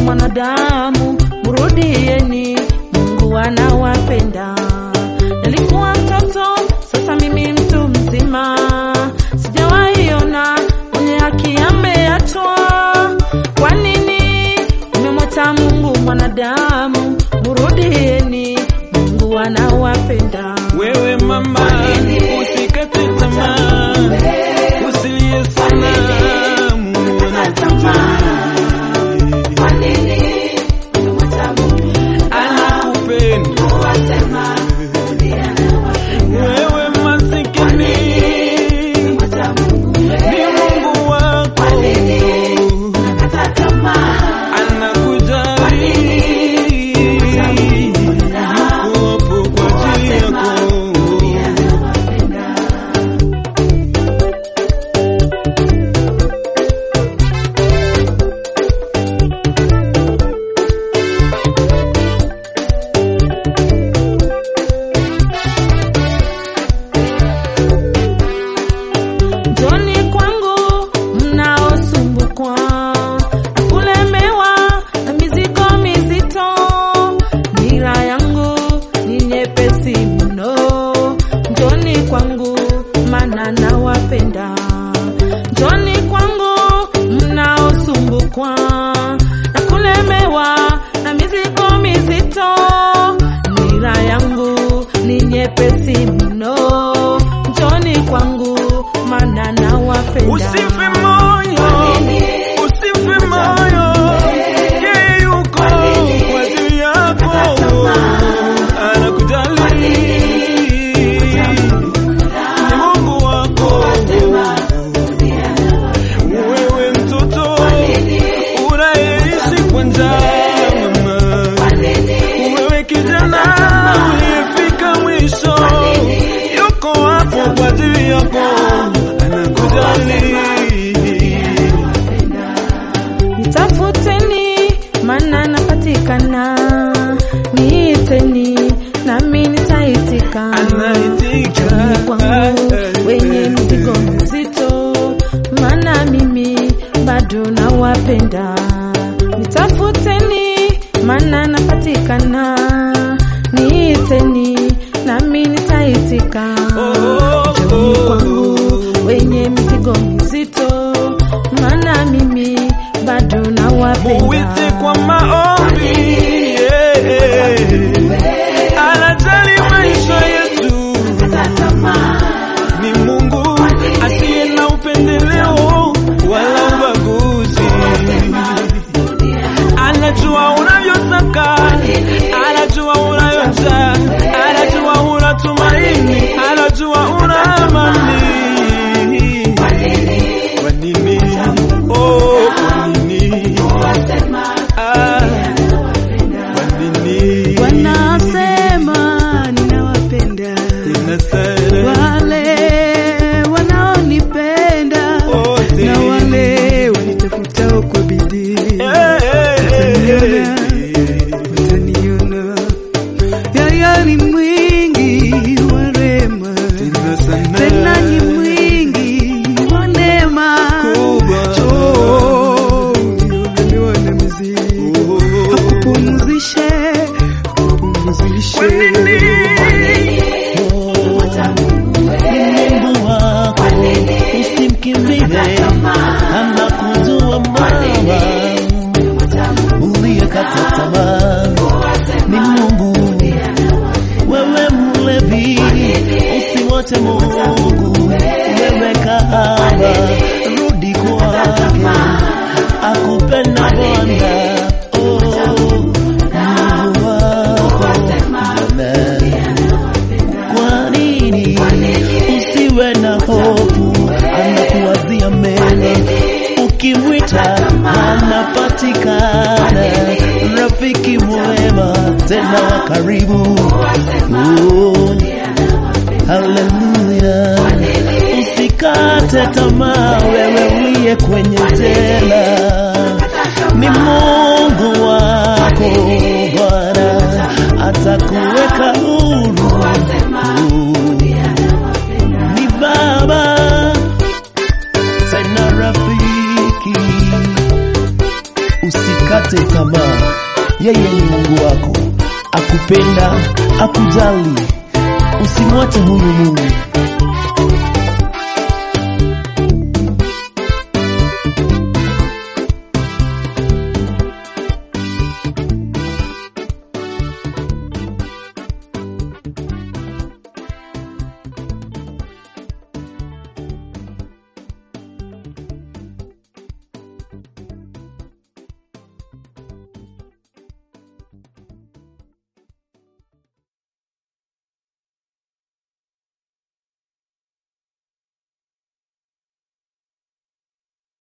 mwanadamu, murudieni, Mungu anawapenda. Nilikuwa mtoto, sasa mimi mtu mzima, sijawahi ona mwenye haki ameachwa. Kwa nini umemwacha Mungu mwanadamu? Murudieni, Mungu anawapenda. Wewe mama, usikate tamaa, usilie sana, Mungu anakupenda. Wewe masikini, ni Mungu wako anakujali, yuko hapo kwa ajili yako. Njoni kwangu mnaosumbukwa na kulemewa na mizigo mizito, nira yangu ni nyepesi mno. Njoni kwangu maana nawapenda. Njoni kwangu mnaosumbukwa na kulemewa na mizigo mizito, nira yangu ni nyepesi mno. Njoni kwangu maana nawapenda. Usife moyo, usife moyo, yeye yuko kwa ajili yako, anakujali, ni Mungu wako. Wewe mtoto unayeishi kwa njaa, mama, wewe kijana uliyefika mwisho, yuko hapo kwa ajili yako, anakujali. Nitafuteni maana napatikana, niiteni nami nitaitika. Anaitika. kwangu wenye mzigo mzito, maana mimi bado nawapenda. Nitafuteni maana napatikana, niiteni nami nitaitika. Oh, Njoni oh, kwangu oh. wenye mizigo mizito, maana mimi bado nawapenda. Muite kwa maombi, yeah. Anajali maisha yetu, ni Mungu asiye na upendeleo wala ubaguzi. Anajua unavyotaka, anajua unayotaka, anajua una tumaini, anajua una amani. Kwa nini? Oh, kwa nini? Ah, kwa nini? Wanasema ninawapenda Tena sana. wale wanaonipenda Wote. na wale wanitafutao kwa bidii Eh, eh, eh, eh. wataniona. Yeye ni mwingi wa rehema, Tena sana. tena ni mwingi wa neema. Kubwa. Njoo, uliolemewa na mizigo, Oh. akupumzishe, akupumzishe. Kwa nini? ni Mungu wako, usimkimbie, anakujua mama, uliyekata tamaa ni Mungu. Wewe mlevi, usimwache Mungu, wewe kahaba, rudi kwake, akupenda Bwana. Oh, Mungu wako, Amen. Kwa nini usiwe na hofu? Anakuwazia mema, ukimwita anapatikana. Rafiki mwema tena wa karibu. Oh, haleluya! Usikate tamaa, wewe uliye kwenye jela, ni Mungu wako Bwana atakuweka huru. Ni Baba tena rafiki, usikate tamaa. Mungu wako akupenda, akujali. Usimwache huyu Mungu,